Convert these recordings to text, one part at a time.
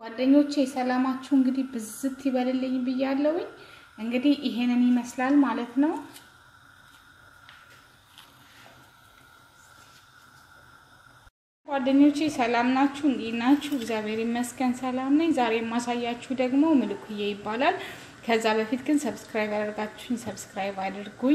ጓደኞቼ ሰላማችሁ እንግዲህ ብዝት ይበልልኝ ብያለሁኝ። እንግዲህ ይሄንን ይመስላል ማለት ነው። ጓደኞቼ ሰላም ናችሁ? እንዴት ናችሁ? እግዚአብሔር ይመስገን ሰላም ነኝ። ዛሬ የማሳያችሁ ደግሞ ምልኩዬ ይባላል። ከዛ በፊት ግን ሰብስክራይብ ያደርጋችሁኝ ሰብስክራይብ አድርጉኝ።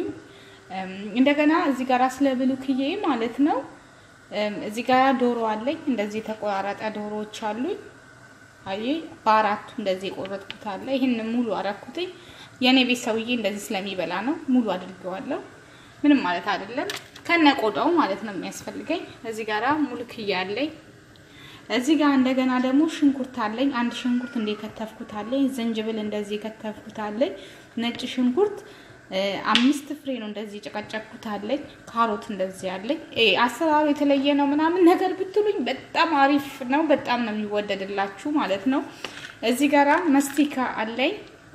እንደገና እዚህ ጋር ስለ ምልኩዬ ማለት ነው። እዚህ ጋር ዶሮ አለኝ። እንደዚህ የተቆራረጠ ዶሮዎች አሉኝ። አይ በአራቱ እንደዚህ የቆረጥኩት አለ። ይህን ሙሉ አረኩትኝ። የእኔ ቤት ሰውዬ እንደዚህ ስለሚበላ ነው ሙሉ አድርገዋለሁ። ምንም ማለት አይደለም። ከነ ቆዳው ማለት ነው የሚያስፈልገኝ። እዚህ ጋራ ሙልክያ አለኝ። እዚህ ጋር እንደገና ደግሞ ሽንኩርት አለኝ። አንድ ሽንኩርት እንደ ከተፍኩት አለኝ። ዝንጅብል እንደዚህ ከተፍኩት አለኝ። ነጭ ሽንኩርት አምስት ፍሬ ነው እንደዚህ ጨቀጨቅኩት አለኝ። ካሮት እንደዚህ አለኝ። አሰራሩ የተለየ ነው ምናምን ነገር ብትሉኝ በጣም አሪፍ ነው። በጣም ነው የሚወደድላችሁ ማለት ነው። እዚህ ጋራ መስቲካ አለኝ።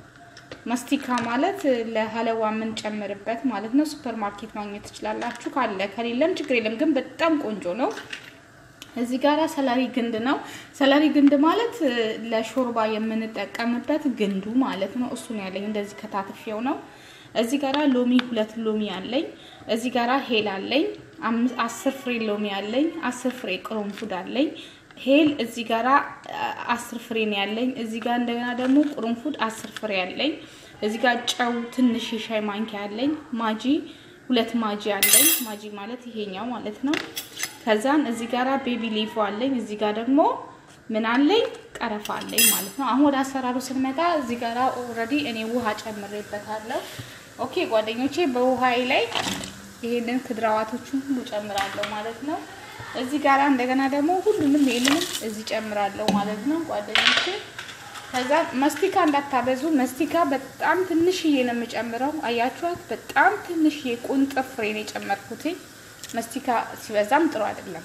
መስቲካ ማለት ለሀለዋ የምንጨምርበት ማለት ነው። ሱፐር ማርኬት ማግኘት ትችላላችሁ። ካለ ከሌለም ችግር የለም፣ ግን በጣም ቆንጆ ነው። እዚህ ጋራ ሰላሪ ግንድ ነው። ሰላሪ ግንድ ማለት ለሾርባ የምንጠቀምበት ግንዱ ማለት ነው። እሱን ያለኝ እንደዚህ ከታትፌው ነው። እዚህ ጋራ ሎሚ ሁለት ሎሚ አለኝ። እዚህ ጋራ ሄል አለኝ። አስር ፍሬ ሎሚ አለኝ። አስር ፍሬ ቅርንፉድ አለኝ። ሄል እዚህ ጋራ አስር ፍሬ ነው ያለኝ። እዚህ ጋር እንደገና ደግሞ ቅርንፉድ አስር ፍሬ አለኝ። እዚህ ጋር ጨው ትንሽ የሻይ ማንኪያ አለኝ። ማጂ ሁለት ማጂ አለኝ። ማጂ ማለት ይሄኛው ማለት ነው። ከዛን እዚህ ጋራ ቤቢ ሊፎ አለኝ። እዚህ ጋር ደግሞ ምን አለኝ? ቀረፋ አለኝ ማለት ነው። አሁን ወደ አሰራሩ ስንመጣ እዚህ ጋራ ኦልሬዲ እኔ ውሃ ጨምሬበታለሁ። ኦኬ ጓደኞቼ፣ በውሃዬ ላይ ይሄንን ክድራዋቶቹን ሁሉ ጨምራለሁ ማለት ነው። እዚህ ጋራ እንደገና ደግሞ ሁሉንም ይሄንንም እዚህ ጨምራለሁ ማለት ነው ጓደኞቼ። ከዛ መስቲካ እንዳታበዙ። መስቲካ በጣም ትንሽዬ ነው የምጨምረው። አያችኋት? በጣም ትንሽዬ ቁንጥር ፍሬ ነው የጨመርኩት። መስቲካ ሲበዛም ጥሩ አይደለም።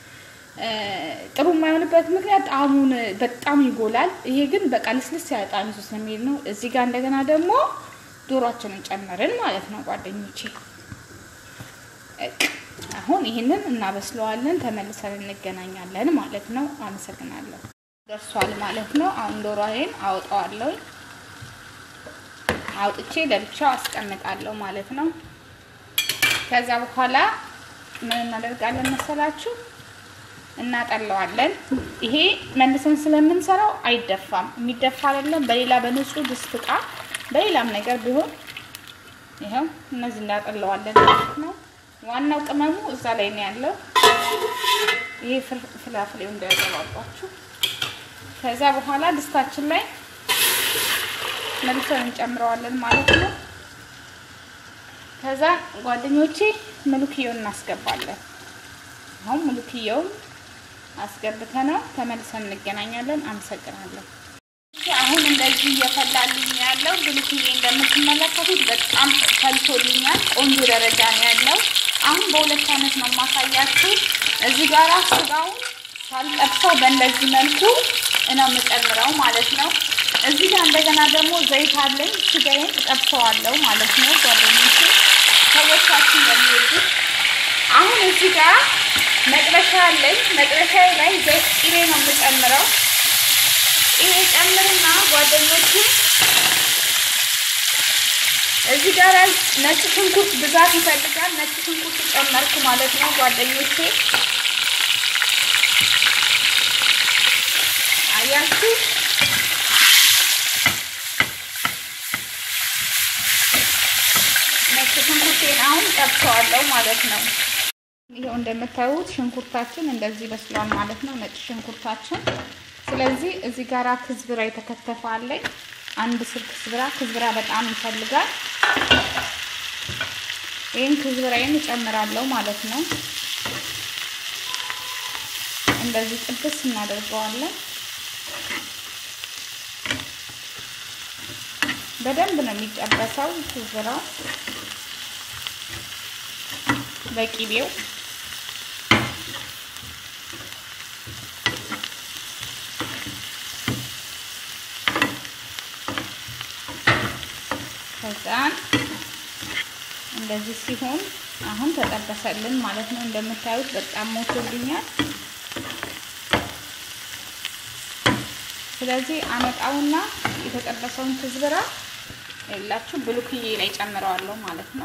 ጥሩ የማይሆንበት ምክንያት ጣዕሙን በጣም ይጎላል። ይሄ ግን በቃ ልስልስ ያለ ጣዕም ይዞ ስለሚሄድ ነው። እዚህ ጋር እንደገና ደግሞ ዶሯችንን ጨመርን ማለት ነው ጓደኞቼ። አሁን ይህንን እናበስለዋለን። ተመልሰን እንገናኛለን ማለት ነው። አመሰግናለሁ። ደርሷል ማለት ነው። አሁን ዶሮዬን አውጣዋለሁ። አውጥቼ ለብቻው አስቀምጣለሁ ማለት ነው። ከዛ በኋላ ምን እናደርጋለን መሰላችሁ? እናጠለዋለን። ይሄ መልሰን ስለምንሰራው አይደፋም። የሚደፋ አይደለም። በሌላ በንጹህ ድስት ዕቃ በሌላም ነገር ቢሆን ይኸው እነዚህ እናጠለዋለን ማለት ነው። ዋናው ቅመሙ እዛ ላይ ነው ያለው። ይሄ ፍላፍሌው እንዳያገባባችሁ። ከዛ በኋላ ድስታችን ላይ መልሰን እንጨምረዋለን ማለት ነው። ከዛ ጓደኞቼ ምልክየውን እናስገባለን። አሁን ምልክየውን አስገብተነው ተመልሰን እንገናኛለን። አመሰግናለሁ። አሁን እንደዚህ እየፈላልኝ ያለው ብልክዬ እንደምትመለከቱት በጣም ፈልቶልኛል። ቆንጆ ደረጃ ነው ያለው። አሁን በሁለት አይነት ነው የማሳያችሁ። እዚህ ጋራ ስጋውን ሳልጠብሰው በእንደዚህ መልኩ ነው የምጨምረው ማለት ነው። እዚህ ጋር እንደገና ደግሞ ዘይት አለኝ። ስጋዬን እጠብሰዋለሁ ማለት ነው ጓደኞቼ፣ ሰዎቻችን እንደሚወዱት። አሁን እዚህ ጋር መጥበሻ አለኝ። መጥበሻ ላይ ዘይት ቅቤ ነው የምጨምረው። ይሄ ጨምርና ጓደኞቹ እዚህ ጋር ነጭ ሽንኩርት ብዛት ይፈልጋል። ነጭ ሽንኩርት ጨመርኩ ማለት ነው ጓደኞቼ። አያችሁ ነጭ ሽንኩርቴን አሁን ጠብሰዋለሁ ማለት ነው። ይኸው እንደምታዩት ሽንኩርታችን እንደዚህ በስሏል ማለት ነው፣ ነጭ ሽንኩርታችን ስለዚህ እዚህ ጋራ ክዝብራ የተከተፈ አለኝ። አንድ ስር ክዝብራ ክዝብራ በጣም ይፈልጋል። ይህን ክዝብራዬን እጨምራለሁ ማለት ነው። እንደዚህ ጥብስ እናደርገዋለን። በደንብ ነው የሚጠበሰው ክዝብራው በቂቤው ከዛን እንደዚህ ሲሆን አሁን ተጠበሰልን ማለት ነው። እንደምታዩት በጣም ሞቶልኛል። ስለዚህ አመጣውና የተጠበሰውን ትዝብራ የላችሁ ብሉክዬ ላይ ጨምረዋለሁ ማለት ነው።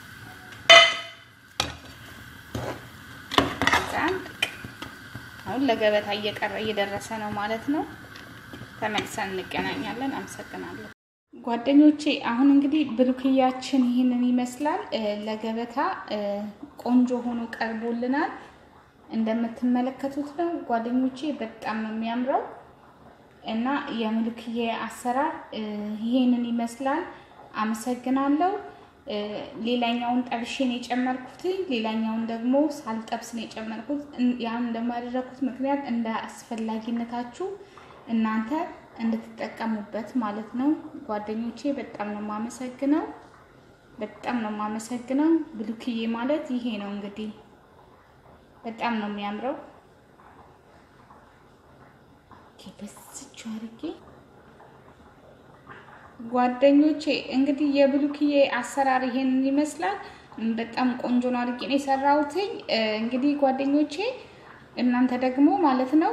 አሁን ለገበታ እየቀረ እየደረሰ ነው ማለት ነው። ተመልሰን እንገናኛለን። አመሰግናለሁ ጓደኞቼ። አሁን እንግዲህ ብሉክያችን ይህንን ይመስላል። ለገበታ ቆንጆ ሆኖ ቀርቦልናል። እንደምትመለከቱት ነው ጓደኞቼ፣ በጣም ነው የሚያምረው እና የምልክዬ አሰራር ይሄንን ይመስላል። አመሰግናለሁ። ሌላኛውን ጠብሼን የጨመርኩት ሌላኛውን ደግሞ ሳልጠብስ ነው የጨመርኩት። ያን እንደማደረኩት ምክንያት እንደ አስፈላጊነታችሁ እናንተ እንድትጠቀሙበት ማለት ነው ጓደኞቼ። በጣም ነው የማመሰግነው። በጣም ነው የማመሰግነው። ብሉክዬ ማለት ይሄ ነው እንግዲህ በጣም ነው የሚያምረው። በስቹ አድርጌ ጓደኞቼ እንግዲህ የብሉክዬ አሰራር ይሄንን ይመስላል። በጣም ቆንጆ ነው አድርጌ ነው የሰራሁትኝ። እንግዲህ ጓደኞቼ እናንተ ደግሞ ማለት ነው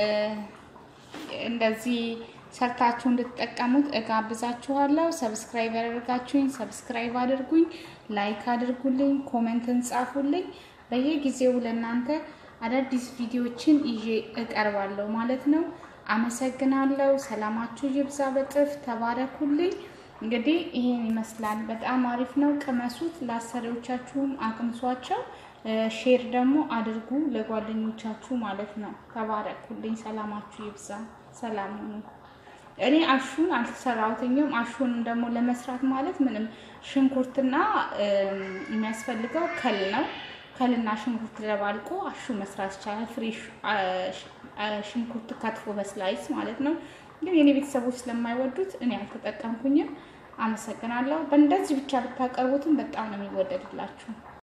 እንደዚህ ሰርታችሁ እንድትጠቀሙት እጋብዛችኋለሁ። ሰብስክራይብ ያደርጋችሁኝ ሰብስክራይብ አድርጉኝ፣ ላይክ አድርጉልኝ፣ ኮሜንትን ጻፉልኝ። በየጊዜው ለእናንተ አዳዲስ ቪዲዮዎችን ይዤ እቀርባለሁ ማለት ነው። አመሰግናለሁ። ሰላማችሁ ይብዛ በጥፍ ተባረኩልኝ። እንግዲህ ይሄን ይመስላል። በጣም አሪፍ ነው። ቅመሱት። ለአሰሪዎቻችሁም አቅምሷቸው። ሼር ደግሞ አድርጉ ለጓደኞቻችሁ ማለት ነው። ተባረኩልኝ። ሰላማችሁ ይብዛ። ሰላም ሁኑ። እኔ አሹን አልተሰራሁትኝም። አሹን ደግሞ ለመስራት ማለት ምንም ሽንኩርትና የሚያስፈልገው ከል ነው። ከልና ሽንኩርት ደባልቆ አሹ መስራት ይቻላል። ፍሬሽ ሽንኩርት ከትፎ በስላይስ ማለት ነው። ግን የኔ ቤተሰቦች ስለማይወዱት እኔ አልተጠቀምኩኝም። አመሰግናለሁ። በእንደዚህ ብቻ ብታቀርቡትም በጣም ነው የሚወደድላችሁ።